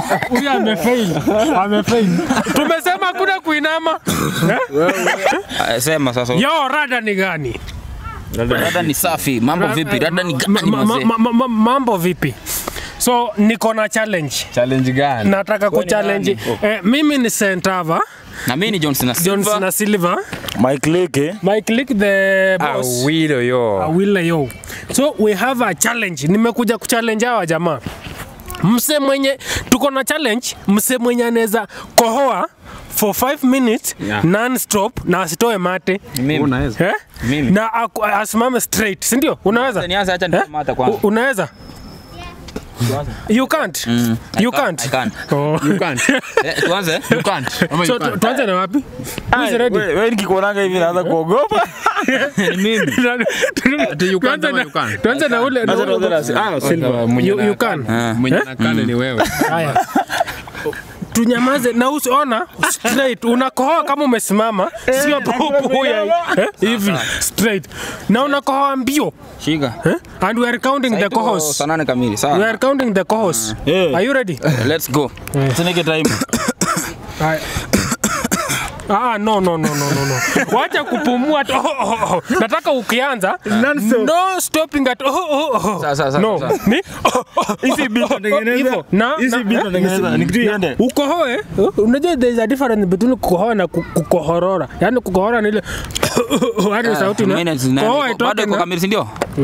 Huyu amefail. Amefail. Tumesema hakuna kuinama. Ah, Sema sasa. Yo, rada ni gani? Dada ni safi. Mambo vipi? Dada ni gani Ma- ma- mzee? ma- ma- ma- Mambo vipi? So niko na challenge. Challenge gani? Nataka kuchallenge. Eh, mimi ni Sentava, Na mimi ni Johnson na Johnson Silva. na Silver. Mike Leke. My click the boss. Awilo yo. Awile yo. So we have a challenge. Nimekuja kuchallenge hawa jamaa. Mse mwenye tuko na challenge, mse mwenye anaweza kohoa for 5 minutes Yeah. non stop na asitoe mate. Mimi. Unaweza. Eh? Mimi. Na aku- asimame straight, si ndio? Unaweza? Nianze acha Eh? niseme hata kwanza. U- Unaweza? You can't. Mm, I You can't, can't. I can't. Oh. You can't. Eh, Tuanze. You can't. Ama So you tu- can't. tuanze na wapi? Who is ready? Wewe wewe nikikuonanga hivi naanza kuogopa. Ati you can't Tuanze ama na- you can't? tuanze na ule na Acha ule- tuanze na- ah, Silva. Mwenye You- na- you can. Ah. Mwenye nakane ni wewe. Haya. Tunyamaze na usiona straight unakohoa kama umesimama sio pupu ya eh, hivi straight na unakohoa mbio Shika. eh? and we are counting the Tuko cohos Saa nane kamili. we Sawa. are counting the cohos Yeah. are you ready Let's go. Usinike time. Haya. Ah, no, no, no, no, no, no. Wacha kupumua tu. Oh, oh, oh. Nataka ukianza no stopping at oh, oh, oh. Sawa, sawa, sawa, no. sawa. Ni oh, oh, Hizi beat oh, natengeneza. hivyo. Na Hizi na- beat natengeneza. Nikitu iende. ukohoe unajua there is a difference between kukohoa na ku- kukohorora yaani kukohora ni ile hadi sauti na Minutes nane. kohoa Bado itoke iko na kamili si ndio?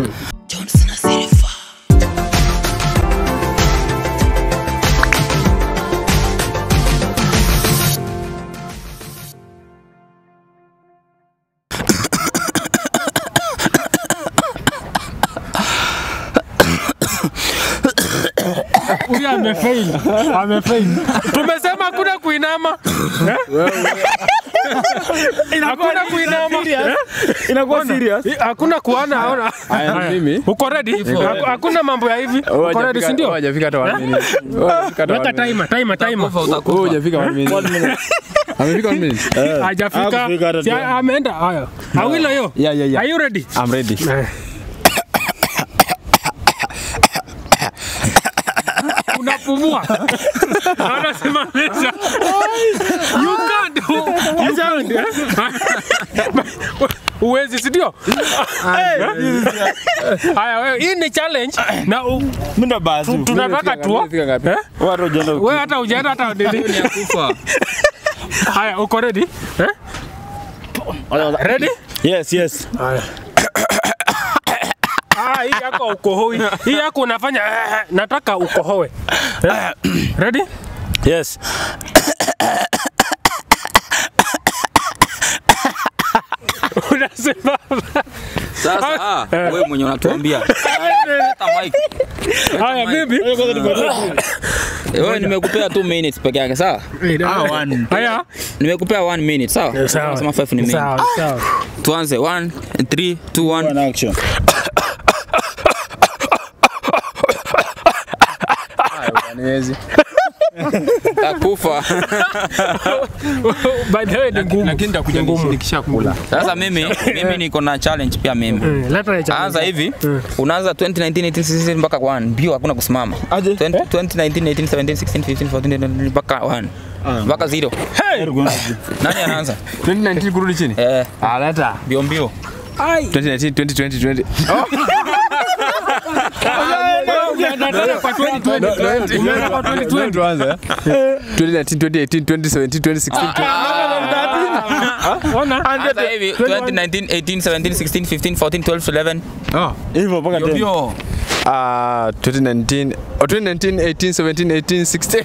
huyu amefail amefail tumesema hakuna kuinama Eh? hakuna kuinama Eh? Inakuwa serious. Eh, hakuna kuana aona Haya, mimi. uko ready Haku- hakuna mambo ya hivi uko ready si ndio Hajafika hata one minute. Wewe hujafika hata weka one minute. timer timer timer Utakufa, utakufa. Wewe hujafika one minute. Amefika one minute. hajafika hakufika hata Si tena. ameenda haya awilo yo Yeah, yeah, yeah. are you ready I'm ready. Eh. unapumua anasimamisha you can't you can't eh? uwezi si ndio haya wewe hii ni challenge na u- Mimi ndo basi. tunataka tuo Umefika ngapi? eh? Watu wajenda. wewe hata ujaenda hata nini Ni ya kufa. haya uko ready eh? ready Yes, yes. Haya. Ah, hii yako ukohoi. Hii yako unafanya eh, nataka ukohoe. Eh? Ready? Yes. Unasema Sasa ah, wewe mwenye unatuambia. Hata mic. haya bibi. Wewe nimekupea 2 minutes peke yake sawa? Haya. Nimekupea 1 minute sawa? Sawa. Nasema 5 ni mingi. Sawa, sawa. Tuanze 1 3 2 1. One action. Niwezi. Takufa. By the way ni ngumu. Lakini nitakuja Ni ngumu. nikisha kula. Sasa mimi mimi niko na challenge pia mimi. Eh, Leta ya challenge. Anza hivi, unaanza 2019 18 16 mpaka 1 mbio, hakuna kusimama. Aje? 20 2019 18 17 16 15 14 mpaka 1 mpaka 0. Nani anaanza? 2019 kurudi chini? Eh, Ah, leta. mbio mbio. 2019 2020 20. Nataka kwa 2020. Umeenda kwa 2020. Tuanze. 2019 2018 2017 2016 Ona. Anza hivi 2019 18 17 16 15 14 12 11 Oh. Hivyo mpaka mbio tena. mbio. Ah, 2019 oh, 2019 18 17 18 16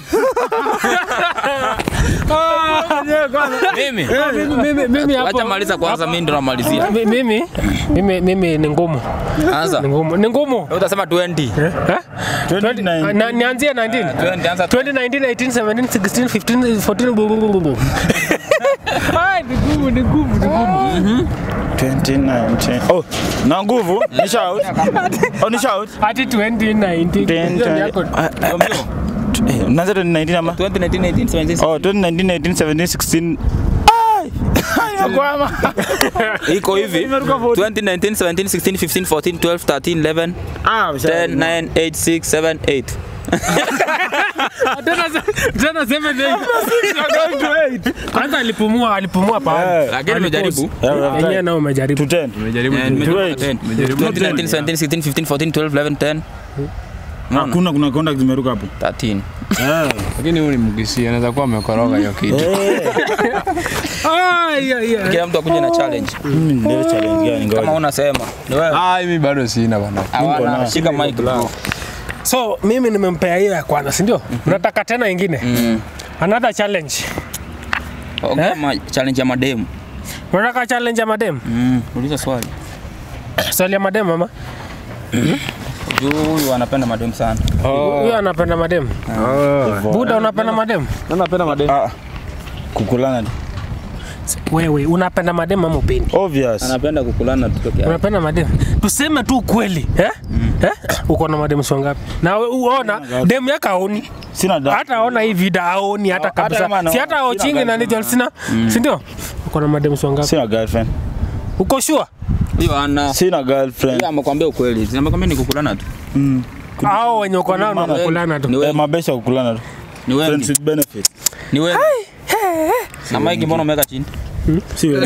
Mimi. Mimi mimi mimi hapo. Acha maliza kwanza, mimi ndo namalizia. Mi- Mimi mimi mimi ni ngumu. Anza. Ni ngumu. Ni ngumu. Wewe utasema 20. Eh? Eh? 29. Na- Nianzie 19. 20 anza 2019, 18, 17, 16, 15, 14, bu- bu- bu- bu- bu. Ai, ni ngumu, ni ngumu, ni ngumu. 2019. Oh, na nguvu. Ni shout. Oh, ni shout. Hadi 2019. 10, Hiyo ni yako. Ah, mbio mbio. eh, Unaanza 2019 ama? 2019 18 17 Oh, 2019, 18, 17, 16. Ai! Ai, nakwama. iko hivi 2019 17 16 15 14 12 13 11 Ah, 10 9 8 6 7 8 Tena se- tena seven eight. Kwanza alipumua alipumua pale. Eh, Lakini nimejaribu. yeah, we have Yenyewe tried. nao umejaribu. To 10. Nimejaribu Eh, tu. nimejaribu Wait. 10. Nimejaribu 20, 19, 17, 16, 15, 14, 12, 11, 10. Unaona? Hakuna kuna contact zimeruka hapo. 13. Eh. Lakini huyu ni mgisia, anaweza kuwa amekoroga hiyo kitu. Ah, yeah, yeah. Kila mtu akuje na challenge. Mimi ndio challenge gani Kama ngoja. unasema. Ni wewe. Ah, mimi bado sina bana. Hawana, na- shika mic bro. So mimi nimempea hiyo ya kwanza, si ndio? Unataka tena ingine? Another challenge. Ongea ma- challenge ya mademu. Unataka challenge ya madem? Mm, uliza swali. Swali ya madem mama. Juu huyu anapenda mademu sana. Huyo anapenda madem. Buda unapenda madem? Napenda mademu. Ah. Kukulana. Wewe unapenda madem ama upendi? Obvious. Anapenda kukulana tu peke yake. Unapenda madem? Tuseme tu ukweli, eh? Eh? Uko na madem sio ngapi? Na we- uona dem yako aoni. Sina da. Hata aona hii vida aoni hata Hata kama kabisa. ana- Si hata sina ochingi na girlfriend. Nigel sina. Si ndio? Uko na madem sio ngapi? Sina girlfriend. Uko sure? Hiyo ana. Sina girlfriend. Hiyo amekwambia ukweli. Amekwambia ni kukulana tu. Mm. Hao wenye uko nao na kukulana Ni tu. Eh, wewe. mabesha kukulana tu. Ni wewe. Friends with benefit. Ni wewe. Na mic mbona umeweka chini? Si wewe.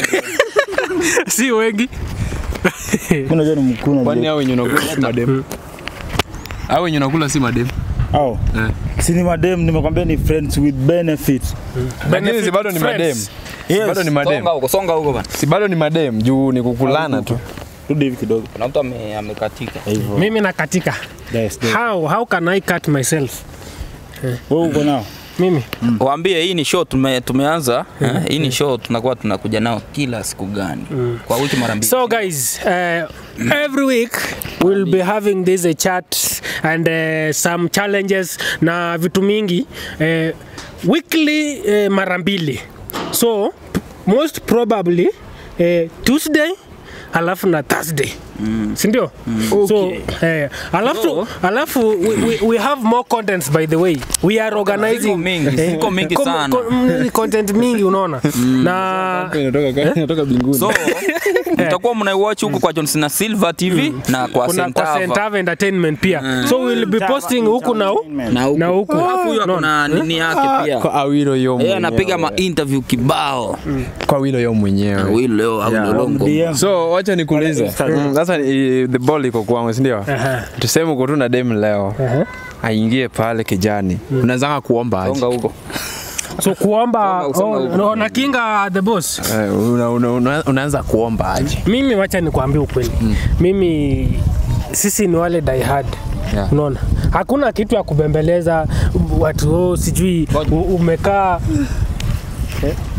Si wengi. Kuna jana mkuna. Kwani hao wenye unakula si mademu? Hao wenye unakula si mademu. Au. Eh. Si ni madem nimekwambia ni friends with benefit. Lakini si bado ni Friends. mademu. Yes. Bado ni Songa mademu. huko, songa huko bana. Si bado ni mademu juu ni kukulana tu. Rudi hivi kidogo. Kuna mtu ame- amekatika. Hivyo. Mimi nakatika. Yes. yes. How how can I cut myself? Wewe uko nao. Mimi Waambie hii ni show tume, tumeanza. eh, Hii ni show tunakuwa tunakuja nao kila siku gani? Kwa wiki mara mbili. So guys, uh, every week we'll be having this uh, chat and uh, some challenges na vitu mingi uh, weekly uh, mara mbili. So p- most probably uh, Tuesday alafu na Thursday. Si ndio? So eh, alafu alafu we, we, we have more contents by the way. We are organizing Ziko mingi, eh, ziko mingi com- sana. com- mm, content mingi unaona. Na Inatoka inatoka binguni. So mtakuwa mnaiwatch huko kwa Johnson na Silver TV na kwa kuna kwa Sentava. Sentava Entertainment pia. So we'll be posting huku na huku Na huku. na huku. Alafu huyo ako na nini yake pia. Kwa Awilo yo Yeye mwenyewe. anapiga ma interview kibao. Kwa Awilo yo mwenyewe. Huyu leo au Yeah. lolongo. DM. So wacha nikuulize. Mm, Sasa ni- the ball iko kwangu, si ndio? Aha. Tuseme uko tu na dem leo. Aha. Aingie pale kijani. Unaanza kuomba aje? Songa huko. So kuomba Songa, songa oh, huku. no, na kinga the boss. Eh, una- una- una- Unaanza kuomba aje? Mimi wacha nikwambie ukweli. Mimi sisi ni wale die hard. Yeah. Unaona? Hakuna kitu ya kubembeleza watu oh, sijui u- umekaa